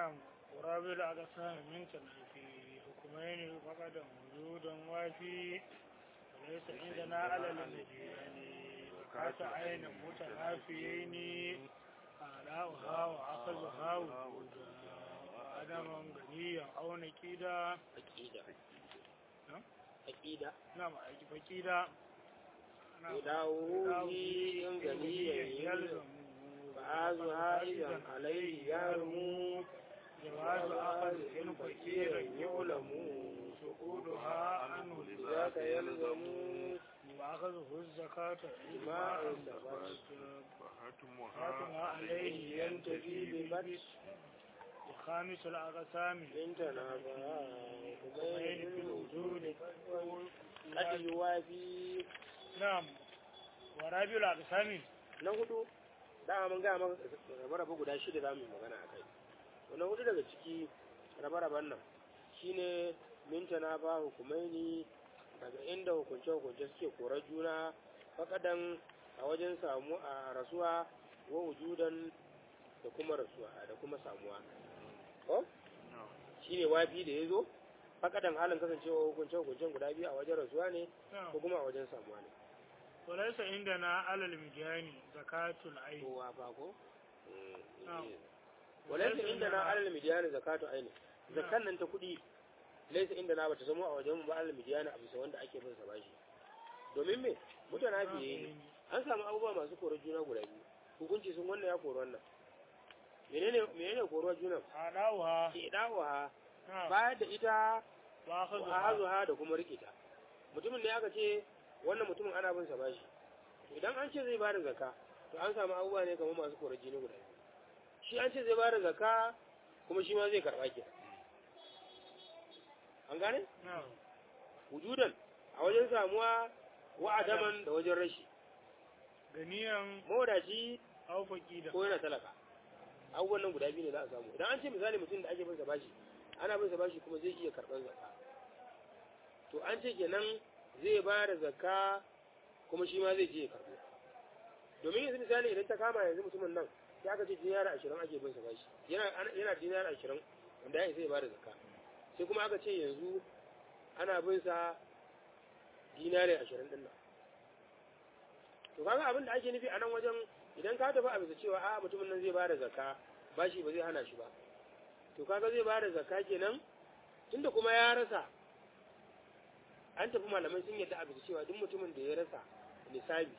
نعم ورابع الأقسام من في حكمين فقد وجودا وفي وليس عندنا على المدين وكاس عين متنافيين آلاؤها وأخذها وجودا وعدما غنيا أو نكيدا aqida نعم aqida نعم فكيدا يداوه إن غنيا يلزم فعازها إذا عليه يرمو جواز أخذ إن فكيرا يعلم سقوطها عنه ذاك يلزم وأخذه الزكاة إجماع إجماع ثبت حاكمها فحكمها عليه ينتفي بالبت وخامس الأقسام إن تنافى بين في حكمين الوجود قد يوافي نعم ورابع الأقسام na hudu dama mun gaya maka rabe-rabe guda shida za mu yi magana a kai to na hudu daga ciki rabe-raben nan shine mintana ba hukumaini daga inda hukunce-hukunce suke korar juna fakadan a wajen samu a rasuwa wa wujudan da kuma rasuwa da kuma samuwa ko shine wafi da ya zo fakadan halin kasancewa hukunce-hukuncen guda biyu a wajen rasuwa ne ko kuma a wajen samuwa ne وليس عندنا على المديان زكاة العين kowa ba ko نعم. walaysa inda na alal midiyani zakatu aini zakan nan ta kudi laysa inda na bata zama a wajen mu ba alal midiyani a bisa wanda ake bin sa bashi domin me mutane fiye ne an samu abubuwa masu korar juna guda biyu hukunci sun wannan ya kori wannan menene menene koruwar juna أعلاوها ke dawowa نعم bayar da ita wa وأخذها azuha da kuma rikita mutumin ne aka ce wannan mutumin ana bin sa bashi idan an ce zai bada zakka to an samu abubuwa ne kamar masu korar jini guda biyu shi an ce zai bada zakka kuma shi ma zai karba ke an gane نعم wujudan a wajen samuwa wa adaman da wajen rashi غنيا mawadaci أو فقيدا ko yana talaka abubuwan nan guda biyu ne za a samu idan an ce misali mutum da ake bin sa bashi ana bin sa bashi kuma zai iya karɓar zakka to an ce kenan zai ba da zakka kuma shi ma zai je ya karɓo domin yanzu misali idan ta kama yanzu mutumin nan sai aka ce dinara ashirin ake bin sa bashi yana yana dinara ashirin wanda ya isa ya ba da zakka sai kuma aka ce yanzu ana bin sa dinari ashirin din nan to kaga abin da ake nufi a nan wajen idan ka tafi a bisa cewa a mutumin nan zai ba da zakka bashi ba zai hana shi ba to kaga zai ba da zakka kenan tunda kuma ya rasa an tafi malamai sun yadda a bisa cewa duk mutumin da ya rasa nisabi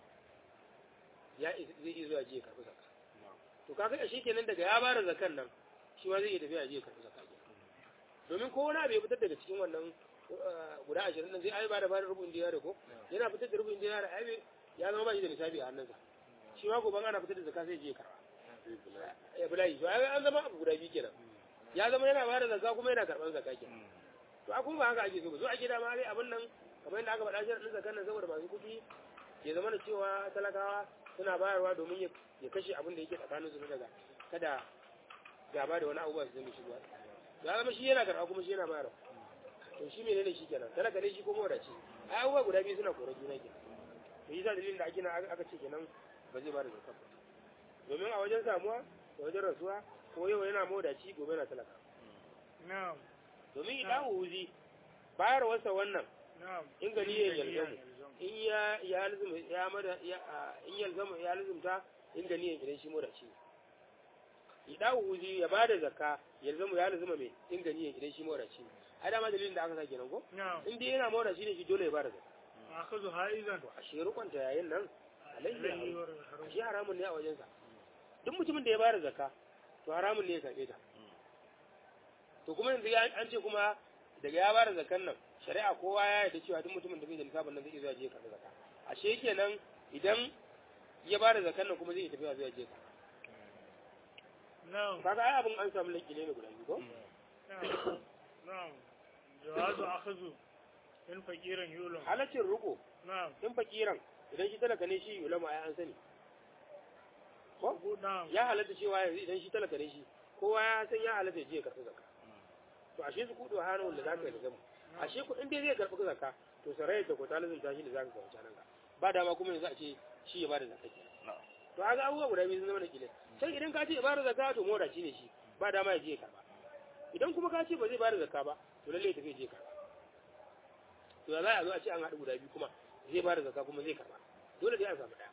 ya is- zai iya zuwa je ya karɓi zakka to kaga a shi kenan daga ya ba da zakkan nan shi ma zai iya tafiya je ya karɓi zakka kenan domin ko wani abu ya fitar daga cikin wannan uh, guda ashirin nan zai ai ba da ba da rubun dinari ko yana fitar da rubun dinari ai ya zama ba shi da nisabi a hannunsa shi ma gobe ana fitar da zakka sai je ya karɓa ya bulayi to ai an zama abu guda biyu kenan ya zama yana ba da zakka kuma yana karɓar zakka kenan to a kuma ba haka ake so ba so ake dama dai abin nan kamar yadda aka faɗa shi ɗin zakkan nan saboda masu kuɗi ya zama da cewa talakawa suna bayarwa domin ya- ya kashe abin da yake tsakanin su na daga kada gaba da wani abubuwa su zama shigowa ya zama shi yana karɓa kuma shi yana bayarwa to shi menene shi kenan talaka ne shi ko mawadaci ai abubuwa guda biyu suna korar juna kenan to yi sa dalilin da ake na aka ce kenan ba zai ba da zakka ba domin a wajen samuwa da wajen rasuwa ko yau yana mawadaci gobe yana talaka نعم domin idan wuzi bayarwarsa wannan نعم in gani ya yalzamu in ya ya lazum ya mada ya a, in yalzamu ya lazumta in gani ya idan shi mawadaci ne idan wuzi ya bada zakka yalzamu ya lazuma me in gani ya idan shi mawadaci ne ai dama dalilin da aka sa kenan ko نعم in dai yana mawadaci ne shi dole ya bada zakka أخذها إذا to a shi rukunta yayin nan alayhi عليه haram. والحرم shi haramun ne a wajensa duk mutumin da ya bada zakka to haramun ne ya karbe ta to kuma yanzu ya- an ce kuma daga ya bada zakkan nan shari'a kowa ya yarda cewa duk mutumin da bai da nisabin nan zai iya zuwa je ya karbi zakka ashe kenan idan ya bada zakkan nan kuma zai iya tafiya zuwa je ka نعم kaga ai abin an samu lakile ne guda biyu ko نعم نعم جواز أخذ إن فقيرا يؤلم halaccin ruko نعم in fakiran idan shi talaka ne shi ulama ai an sani ko نعم ya halatta cewa yanzu idan shi talaka ne shi kowa ya san ya halatta ya je ya karbi zakka to ashe su kudu hana wanda za ka yi da zama ashe ku in dai zai karbi zakka to sarai da ko talibin tashi da za ka kawo nan ka ba dama kuma yanzu a ce shi ya bada zakka kenan to haka abubuwa guda biyu sun zama da kile sai idan ka ce ya bada zakka to moda shi ne shi ba dama ya je ya karba idan kuma ka ce ba zai bada zakka ba to lalle ya tafi ya je ya karba to ya za a zo a ce an haɗu guda biyu kuma zai bada zakka kuma zai karba dole dai an samu ɗaya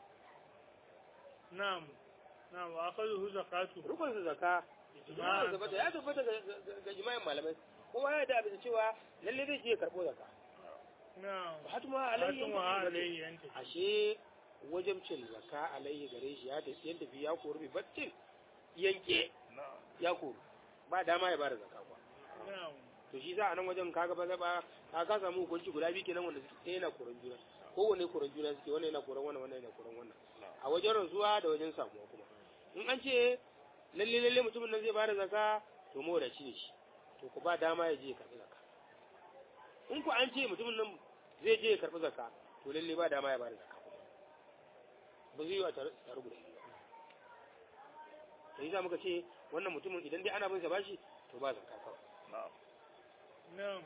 na'am na'am wa akhadhu zakatu rukun sa zakka ijma'an tabbata ya tabbata ga- ga jima'in malamai kowa ya da bisa cewa lalle zai je ya karɓo zakka na'am hatuma alayhi hatun wa alayhi yanta ashe wajabcin zakka alayhi gare shi ya tafi yadda fi ya kori bi battin yanke ya kori ba dama ya bada zakka kuwa na'am to shi za a nan wajen kaga ba ba ka ka samu hukunci guda biyu kenan wanda suke ɗaya na koran juna kowanne koran juna suke wannan yana koran wannan wannan yana koran wannan a wajen rantsuwa da wajen samuwa kuma in an ce lalle lalle mutumin nan zai bada zakka to mawadaci ne shi to ku ba dama ya je ya karɓi zakka in ku an ce mutumin nan zai je ya karɓi zakka to lalle ba dama ya bada zakka kuma ba zai yi a tare tare guda biyu ba to yi za muka ce wannan mutumin idan dai ana bin sa bashi to ba zakka kawai na'am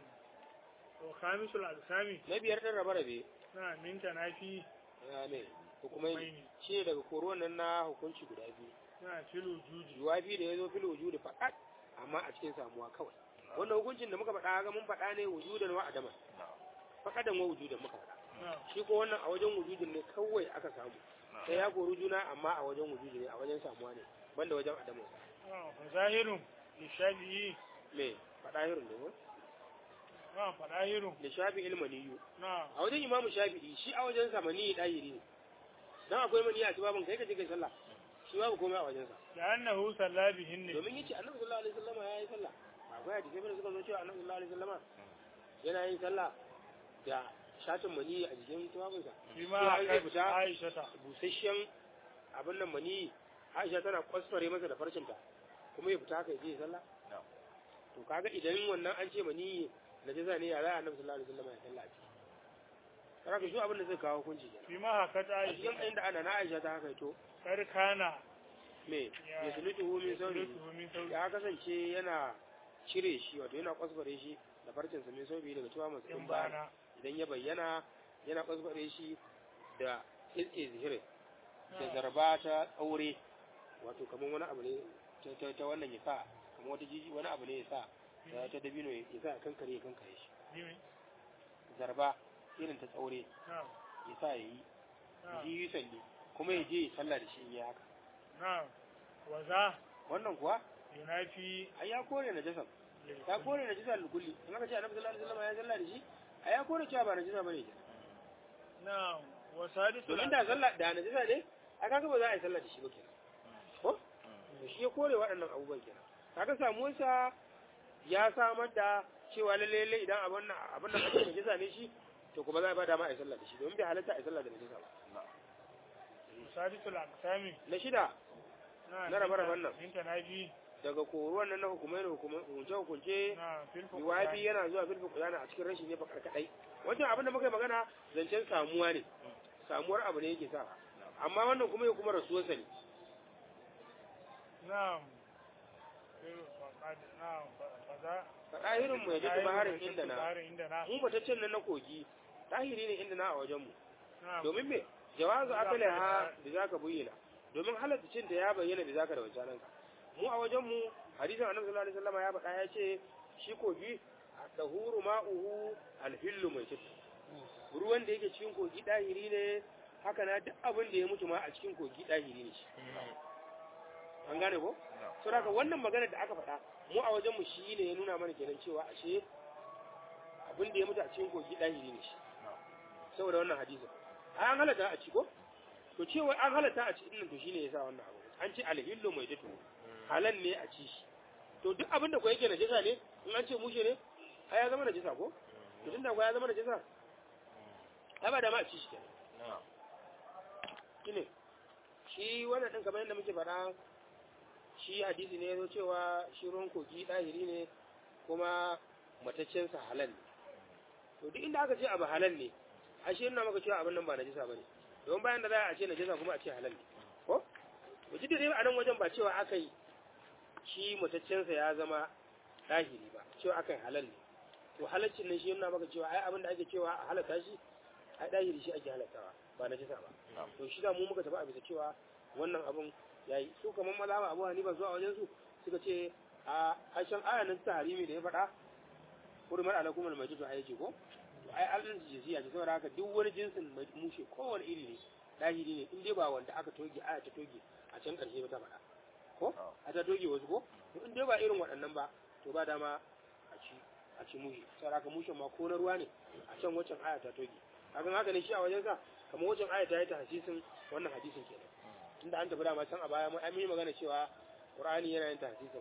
wa khamisul alsami na biyar ɗin rabe rabe na min tanafi ya ne hukumai Hukumaini. shi ne daga koruwan nan na hukunci guda biyu na filu juji jawabi da ya zo fil wujudi faqat amma a cikin samuwa kawai wannan hukuncin da muka faɗa ga mun faɗa ne wujudan wa adama faqadan wa wujudan muka faɗa na'am shi ko wannan a wajen wujudin ne kawai aka samu sai ya koru juna amma a wajen wujudi ne a wajen samuwa ne banda wajen adamu na'am fa zahirun li shafi'i me faɗa hirin ne ko na'am fa zahirun da shafi ilmaniyu na'am a wajen imamu shafi'i shi a wajen sa mani ɗahiri ne dan akwai mani a babin kai ka je kai sallah shi babu komai a wajen sa da annahu salla bihin ne domin yace annabi sallallahu alaihi wasallam ya yi sallah akwai hadisi da suka zo cewa annabi sallallahu alaihi wasallam yana yin sallah da shatin mani a jikin tuwabinsa shi ma Sai zai aka fita Aisha ta busasshen abin nan mani Aisha tana kwasfare masa da farcinta kuma ya fita haka ya je ya sallah to kaga idan wannan an ce mani na jaza ne ya za a annabi sallallahu alaihi wasallam ya sallah a ciki kaga shi abin da zai kawo hukunci kenan shi ma haka ta a Aisha cikin inda ana na Aisha ta haka to karkana me Ya- ya sulutu min sauri Sulutuhu min sauri ya kasance yana cire shi wato yana kwaskware shi da farcin sa mai saubi daga tuwa masu in in bana bana idan ya bayyana yana kwaskware shi da ilke zihirin da na'am zarba ta aure wato kamar wani abu ne ta- ta ta wannan ya sa kamar wata jiji wani abu ne ya sa ta ta dabino ya sa ya kankare ya kankare shi Jimi? zarba irin ta tsaure na'am ya sa ya yi na'am ji yi salli kuma ya je ya sallah da shi in yi haka na'am wa za wannan kuwa yunafi ai ya kore na jasam ya kore na jisa lukulli in aka ce annabi sallallahu alaihi wasallam ya sallah da shi ai ya kore cewa ba na jisa bane kenan na'am wa sadisu domin da sallah da na jisa ne a kaga ba za a yi sallah da shi ba kenan ko to shi ya kore waɗannan abubuwan kenan kaga samuwarsa ya samar da cewa lalle lalle idan abin nan abin nan ake najisa ne shi to kuma za a ba dama a yi sallah da shi domin bai halatta a yi sallah da najisa ba sadisu al-aqsami na shida na'am Na rabe-raben nan. min tanafi daga koruwan nan na hukumai da hukunce hukunce na'am fil biwafi yana zuwa bil fuqdana a cikin rashin ne bakar kadai wancan abin da muka yi magana zancen samuwa ne samuwar abu ne yake sa amma wannan kuma ya kuma rasuwarsa ne na'am fil faqad na'am fa za ɗahirin mu ya ji baharin inda na baharin inda na mu bataccen nan na kogi ɗahiri ne inda na a wajen mu na'am domin me jawazu akali ha da zaka bayyana domin halatta cin da ya bayyana da zaka da wancan ka mu a wajen mu hadisin annabi sallallahu alaihi wasallam ya faɗa ya ce shi kogi dahuru ma'uhu alhillu mai cikin ruwan da yake cikin kogi ɗahiri ne haka na duk abin da ya mutu ma a cikin kogi ɗahiri ne shi an gane ko so daga wannan magana da aka faɗa mu a wajen mu shi ne ya nuna mana kenan cewa ashe abin da ya mutu a cikin kogi ɗahiri ne shi saboda wannan hadisin an halatta a ci ko to cewa an halatta a ci din nan to shine yasa wannan abu an ce alhillu mai datu halal ne a ci shi to duk abin da ko yake najasa ne in an ce mushe ne ai ya zama najasa ko to tunda ko ya zama najasa ai ba da ma a ci shi kenan shine shi wannan din kamar yadda muke faɗa shi hadisi ne yazo cewa shi ruwan kogi ɗahiri ne kuma mataccen sa halal ne to duk inda aka ce abu halal ne ashe ina maka cewa abin nan ba najisa bane don bayan da za a ce najisa kuma a ce halal ne ko to duk da dai a nan wajen ba cewa aka yi shi mutaccen sa ya zama dahiri ba cewa aka yi halal ne to halaccin nan shi yana maka cewa ai abin da ake cewa a halatta shi ai dahiri shi ake halattawa ba najisa ba to shi da mu muka tafi a bisa cewa wannan abun yayi su kamar mazhaba Abu Hanifa zuwa wajen su suka ce a harshen ayanin ta harimi da ya faɗa hurmar alakum almajidu a yake ko to ai allan jinsiya ce saboda haka duk wani jinsin mushe kowane iri ne dahiri ne in dai ba wanda aka toge aya ta toge a can ƙarshe ba ta faɗa ko a ta toge wasu ko to in dai ba irin waɗannan ba to ba dama a ci a ci mushe saboda haka mushen ma ko na ruwa ne a can waccan aya ta toge kaga haka ne shi a wajensa kamar waccan aya ta yi ta hadisin wannan hadisin kenan tunda an tafi dama can a baya mun yi magana cewa qur'ani yana yin tahsisin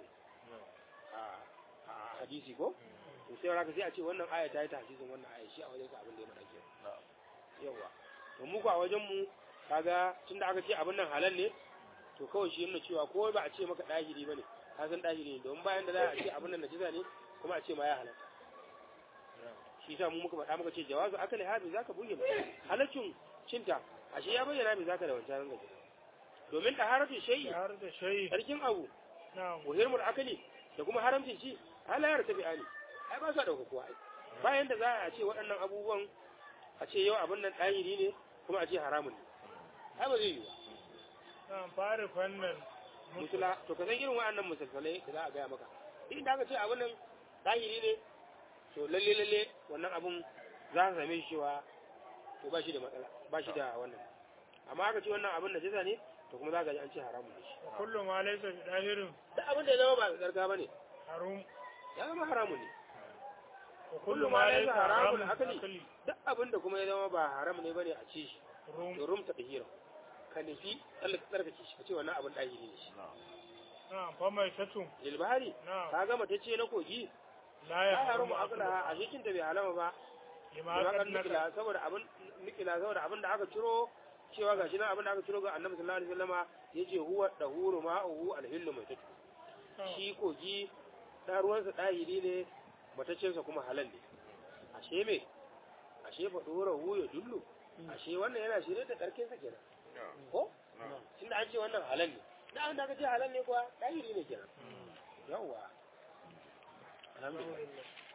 a hadisi ko to sai raka sai a ce wannan aya ta yi tahsisin wannan aya shi a wajen sa abin da ya faɗa ke yawa to mu ko a wajen mu kaga tunda aka ce abin nan halal ne to kawai shi yana cewa ko ba a ce maka dahiri bane ka san dahiri ne don bayan da za a ce abin nan najisa ne kuma a ce ma ya halatta shi sa mu muka faɗa muka ce jawazu akali habi zaka buge mu halaccin cinta ashe ya bayyana me zaka da wancan ranga domin taharatu shay'i har da shayi sarkin abu na'am wa hirmul akali da kuma haramcin shi halayar tabi'ani ai ba sa dauka kuwa ai bayan da za a ce waɗannan abubuwan a ce yau abin nan ɗahiri ne kuma a ce haramun ne ai ba zai yi ba na'am fara fannin musula to ka san irin waɗannan musulsalai da za a gaya maka duk da aka ce abin nan ɗahiri ne to lalle lalle wannan abun za ka same shi cewa to ba shi da matsala ba shi da wannan amma aka ce wannan abin da jisa ne to kuma za ka ji an ce haramun ne shi wa kullu ma laysa bi dahirin duk abin da ya zama ba tsarka ba ne harum ya zama haramun ne wa kullu ma laysa haramun akali duk abin da kuma ya zama ba haram ne bane a ci shi rum to rum ta dahira ka nufi Allah ka tsarkake shi ka ce wannan abin dahiri ne shi na'am fa mai tatu lilbari na'am ka gama ta ce na kogi la ya ya haramu harum akala a cikin ta bai halama ba lima da kad kan naka nikila saboda abin nikila saboda abin da aka ciro cewa gashi nan abin da aka ciro ga Annabi sallallahu alaihi wasallama yace huwa dahuru ma'uhu alhillu mai tatu shi kogi da ruwansa dahiri ne mataccensa kuma halal ne ashe me ashe fa dora hu ya dullu ashe wannan yana shirye da karkinsa kenan ko tunda an ce wannan halal ne da an da aka ce halal ne kuwa dahiri ne kenan yawwa alhamdulillah